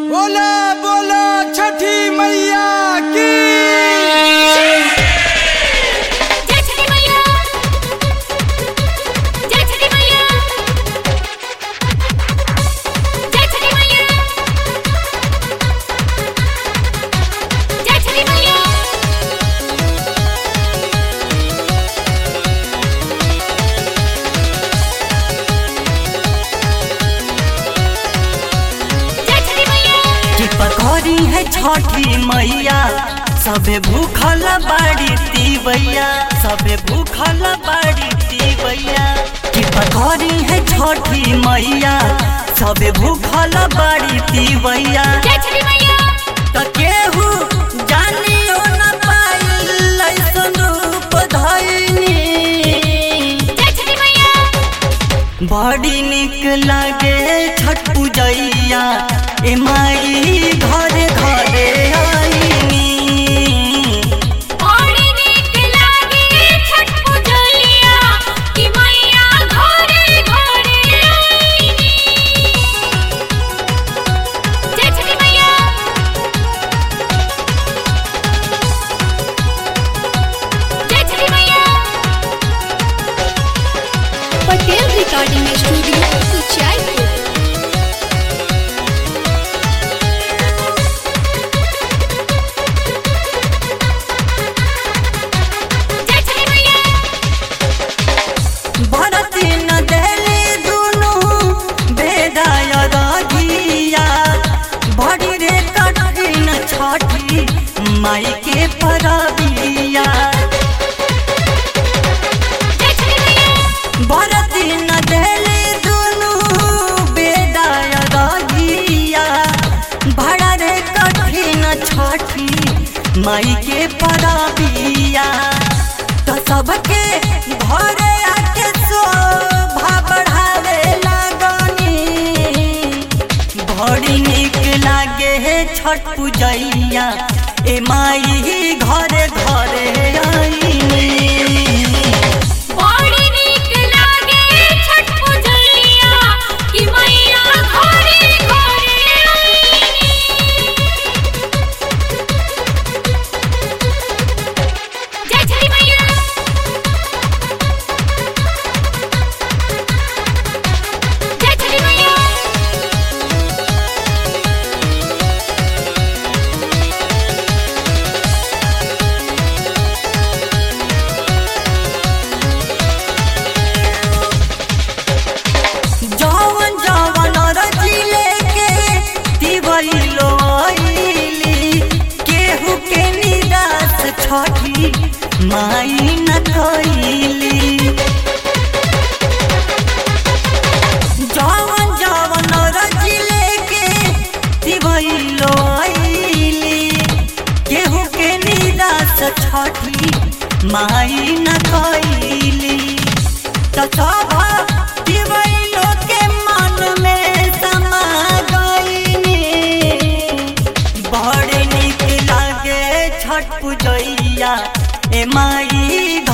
बोला बोला छठी मैया की जय छठी मैया जय छठी मैया जय छठी मैया जय छठी मैया जय छठी मैया कि पकौड़ी है छठी मैया सबे भूखल बाड़ी तीवैया सबे भूखल बाड़ी तीवैया कि पकौड़ी है छठी मैया सबे भूखल बाड़ी तीवैया जय छठी मैया त केहू जानियो न पाइल ऐसन रूप धइनी जय छठी मैया बड़ी निक लागे छठ पूजैया ए माई घरे घरे आईनी बड़ी नीक लागे छठ पूजलिया कि मैया घरे घरे आईनी जय छठी मैया जय छठी मैया पटेल रिकॉर्डिंग स्टूडियो कुचायपुर जय छठी मैया भरती न देली दुनु बेदाय रगिया बड़ी रे कठिन छठी माई के परबिया जय छठी मैया भरती न देली दुनु बेदाय रगिया बड़ा रे कठिन छठी माई के परबिया तो सबके घरे आके शोभा बढ़ावे लागनी बड़ी निक लागे हे छठ पूजैया ए माई घरे घरे आईनी बड़ी नीक लागे छठ पूजलिया कि मैया घरे घरे आईनी जय छठी मैया जय छठी मैया जवन जवन रजिले के दिवैलो आईली केहू के निराश छठी माई न कईली जवन जवन रजिले के दिवैलो आईली केहू के निराश छठी माई न कईली त सब दिवैलो के मन में समा गईनी बड़ निक लागे छठ पूजैया ए माई